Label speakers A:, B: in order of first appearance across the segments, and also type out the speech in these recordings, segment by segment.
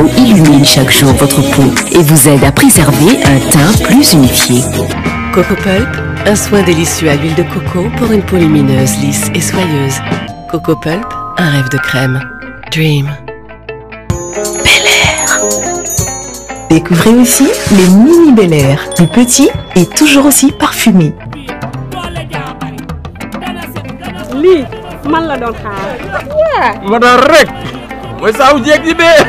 A: illumine chaque jour votre peau et vous aide à préserver un teint plus unifié.
B: Coco Pulp, un soin délicieux à l'huile de coco pour une peau lumineuse, lisse et soyeuse. Coco Pulp, un rêve de crème. Dream.
C: Découvrez aussi les mini Bel Air, plus petits et toujours aussi parfumés.
D: lii man la doon xaar.
E: ma doon rek mooy saawu jeeg ji bee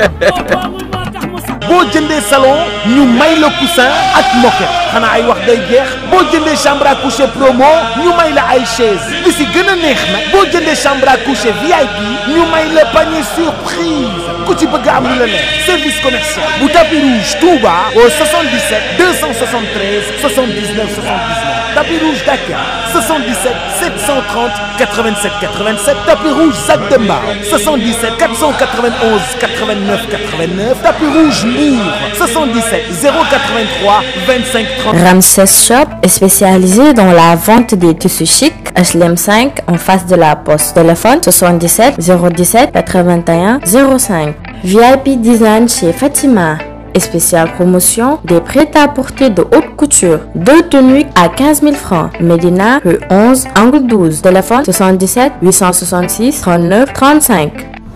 F: boo jëndee salon ñu may la coussin ak moquette xanaa ay wax day jeex boo jëndee chambre à coucher promo ñu may la ay chaise li si gën a neex nag boo jëndee chambre à coucher VIP ñu may la panier surprise ku ci bëgg am lu la neex service commercial bu tapis rouge Touba au 77 273 79 79 tapis rouge Dakar 77 730 87 87 tapis rouge Zac de Mbao 77 491 89 89 tapis rouge Mbour 77 083 25 30.
G: Ramses Shop est spécialisé dans la vente des tissus chics HLM 5 en face de la poste. Téléphone 77 017 81 05. VIP Design chez Fatima. Et spéciale promotion des prêt-à-porter de haute couture. Deux tenues à 15 000 francs. Médina, rue 11, angle 12. Téléphone 77 866 39 35.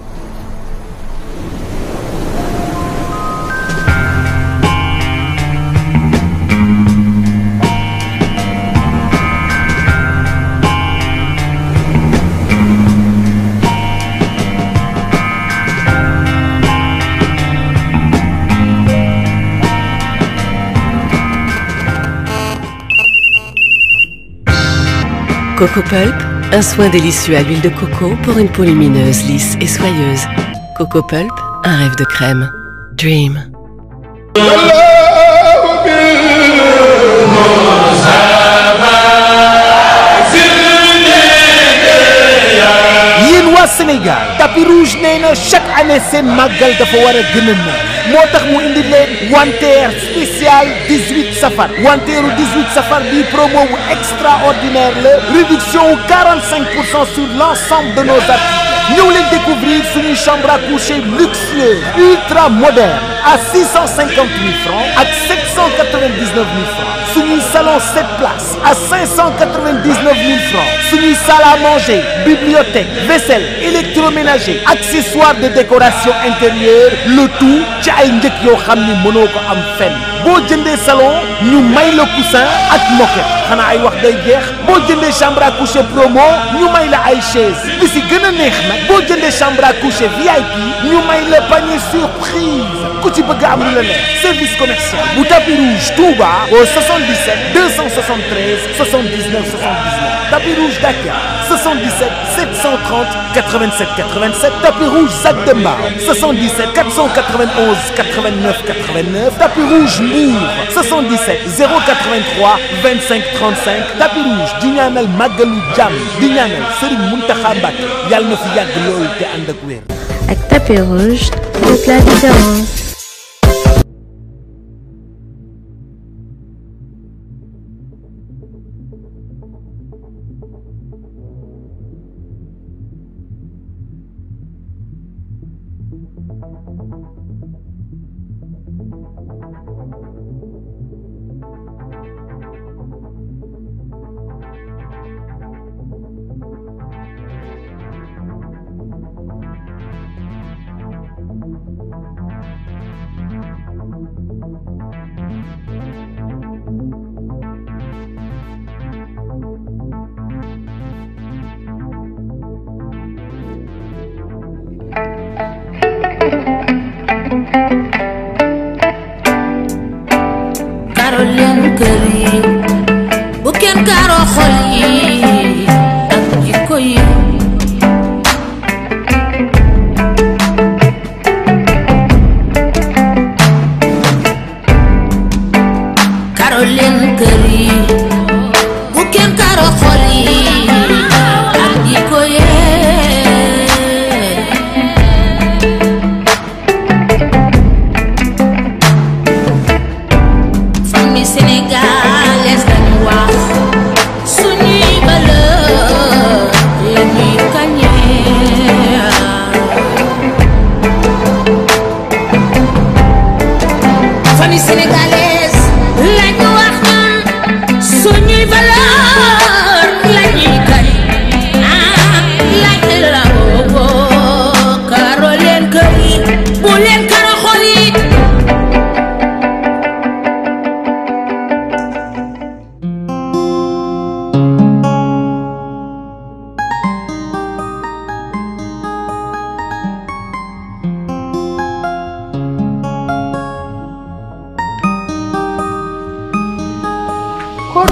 B: Coco Pulp, un soin délicieux à l'huile de coco pour une peau lumineuse, lisse et soyeuse. Coco Pulp, un rêve de crème. Dream.
F: yéen waa Sénégal tapis rouge nee na chaque année seen màggal dafa war a gën a neex moo tax mu indi leen wanteer spécial 18 safar wanteeru 18 safar bii promo wu extraordinaire la réduction wu 45 pour cent sur l'ensemble de nos articles ñëw leen découvrir suñuy chambre à coucher luxueuse ultra moderne à 650 000 francs ak 799 000 francs suñuy salon 7 places à 599 000 francs suñuy salle à manger bibliothèque vaisselle électroménager accessoires de décoration intérieure le tout ci ay njëkk yoo xam ni mënoo ko am fenn boo jëndee salon ñu may la coussin ak moquette xanaa ay wax day jeex boo jëndee chambre à coucher promo ñu may la ay chaise li si gën a neex nag boo jëndee chambre à coucher VIP ñu may la panier surprise ku ci bëgg am lu la neex service commercial bu tapis rouge Touba au 77 273 79 79 tapis rouge Dakar 77 730 87 87 tapis rouge Zac de Mbao 77 491 89 89 tapis rouge Mbour 77 083 25 35 tapis rouge di ñaanal màggalu jàmm di ñaanal Serigne Mountakha Mbacké yàlla na fi yàgg loolu te ànd ak wér.
H: Avec tapis rouge, toute la différence.
I: karo leen kër yi bu kenn karo xol yi ak jikko yi karo leen kër yi bu kenn karo xol yi ak jikko yee famille sénégalaise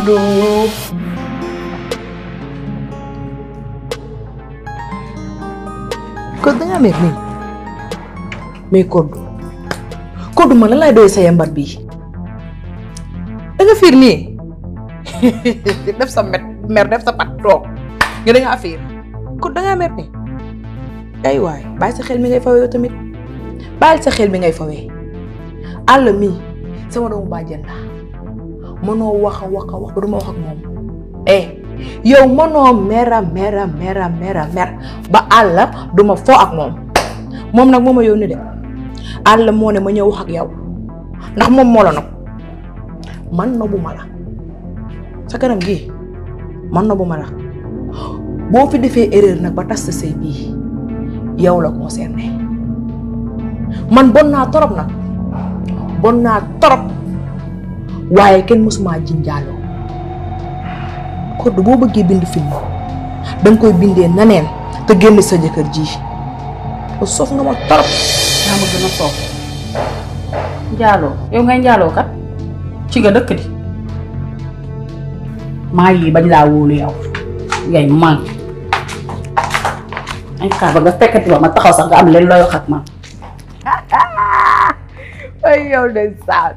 C: koddu koddu da ngaa mer nii mais koddu koddu man lan laay doy sa yambar bii da nga fiir nii def sa met mer def sa pat toog nga da ngaa fiir koddu da ngaa mer nii ay waay bàyyi sa xel mi ngay fawee yow tamit bàyyi sa xel mi ngay fawee àll mii sama doomu bàjjen la mënoo wax a wax a wax ba du ma wax ak moom eh yow mënoo mera mera mera mera mer ba àll du ma fo ak moom moom nag moo ma yónni de àll moo ne ma ñëw wax ak yow ndax moom moo la nopp man nobbu ma la sa kanam gi man nobbu ma la boo fi defee erreur nag ba tas sa sëy bii yow la concerné man bon naa torop nag bon naa torop waaye kenn mësuma jinjaaloo koddu boo bëggee bind film danga koy bindee naneen te génn sa jëkkër ji te soof nga ma torop
J: yaa ma gën a soof njaaloo yow ngay njaaloo kat ci nga dëkk di maa yi bañ laa wóolu yow ngay man ay xaar ba nga fekkati ba ma taxaw sax nga am leen looy wax ak man
C: ay yow de saat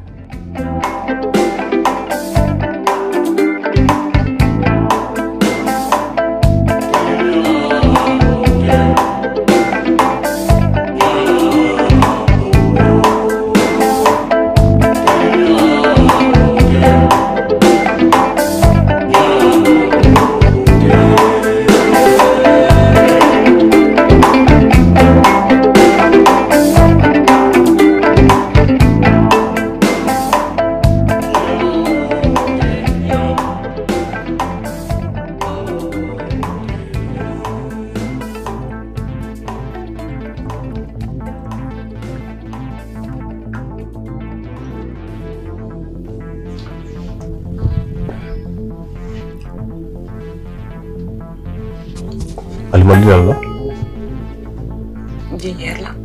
K: Alima li lan la.
C: jinjeer la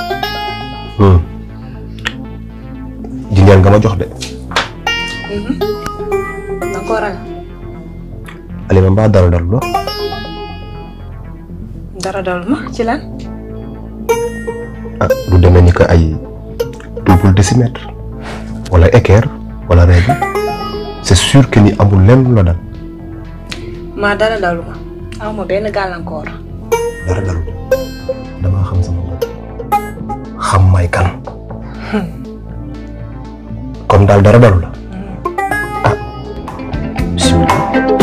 K: jinjeer nga ma jox de.
C: danga ko ragal
K: Alima mbaa dara dalu la.
C: dara dal ma ci lan
K: ah lu demee ni que ay double décimètre wala équerre wala règle c'est sûr que ni amul lenn lu la dal
C: maa dara dalu ma aw ma benn gàllankoor
K: dara dalu damaa xam sama bopp xam may kan comme daal dara dalu la ah bismillah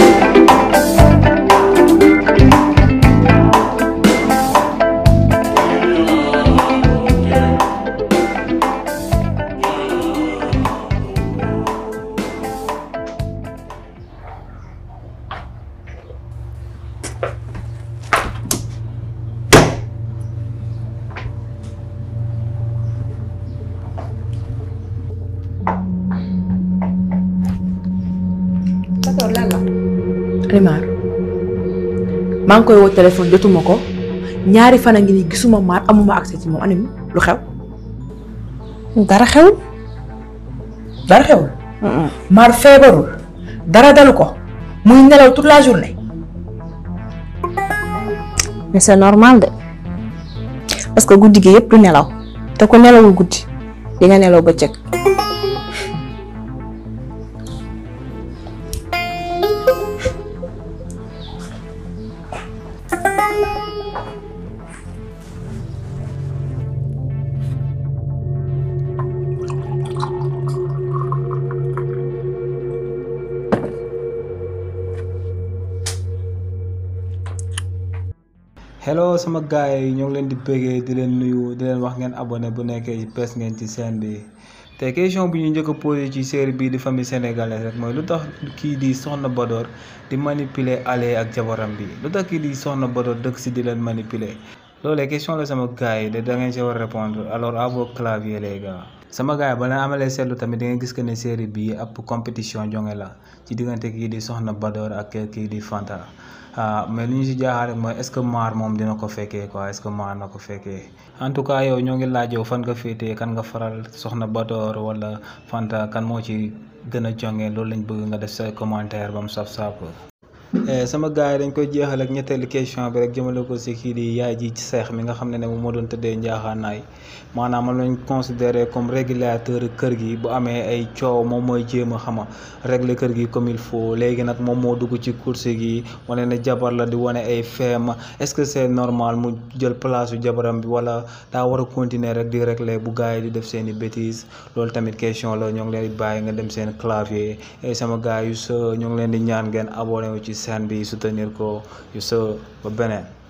C: d'accord lan la Alimar maa ngi koy woo téléphone jotuma ko ñaari fan a ngi nii gisuma maar amuma accès ci moom anim lu xew dara xewul dara xewul maar feebarul dara dalu ko muy nelaw toute la journée
L: mais c'est normal de parce que guddi gi yëpp du nelaw te ku nelawul guddi di nga nelaw bëccëg
M: hello sama gars yi ñoo ngi leen di bëggee di leen nuyu di leen wax ngeen abonné bu nekkee bees ngeen ci chaîne bi te question bi ñu njëkk a posé ci série bii di famille sénégalaise rek mooy lu tax kii di Soxna Badoor di manipuler ale ak jabaram bi lu tax kii di Soxna Badoor dëkk si di leen manipuler loolee question la sama gars yi de da ngeen si war a répondre alors à vos claviers les gars sama gars yi ba leen amalee seetlu tamit da ngeen gis que ne série bii ab compétition jonge la ci diggante kii di Soxna Badoor ak kii di Fanta ah mais li ñu si jaaxal rek mooy est-ce que maar moom dina ko fekkee quoi est-ce que maar na ko fekkee en tout cas yow ñoo ngi laaj yow fan nga féetee kan nga faral Soxna Badoor wala Fanta kan moo ci gën a jonge loolu lañ bëgg nga def sa commentaire ba mu saf sàpp sama gars yi dañ koy jeexal ak ñetteelu question bi rek jëmale ko si kii di yaay ji ci seex mi nga xam ne ne moom moo doon tëddee njaaxaanaay maanaam man lañ considéré comme régulateur kër gi bu amee ay coow moom mooy jéem a xama régler kër gi comme il faut léegi nag moom moo dugg ci course gi wane ne jabar la di wane ay feem est-ce que c'est normal mu jël place su jabaram bi wala daa war a continuer rek di régler bu gars yi di def seen i bêtises loolu tamit question la ñoo ngi leen di bàyyi nga dem seen clavier et sama gars yu sa ñoo ngi leen di ñaan ngeen abonné wu ci chaîne bi soutenir ko yu sa ba beneen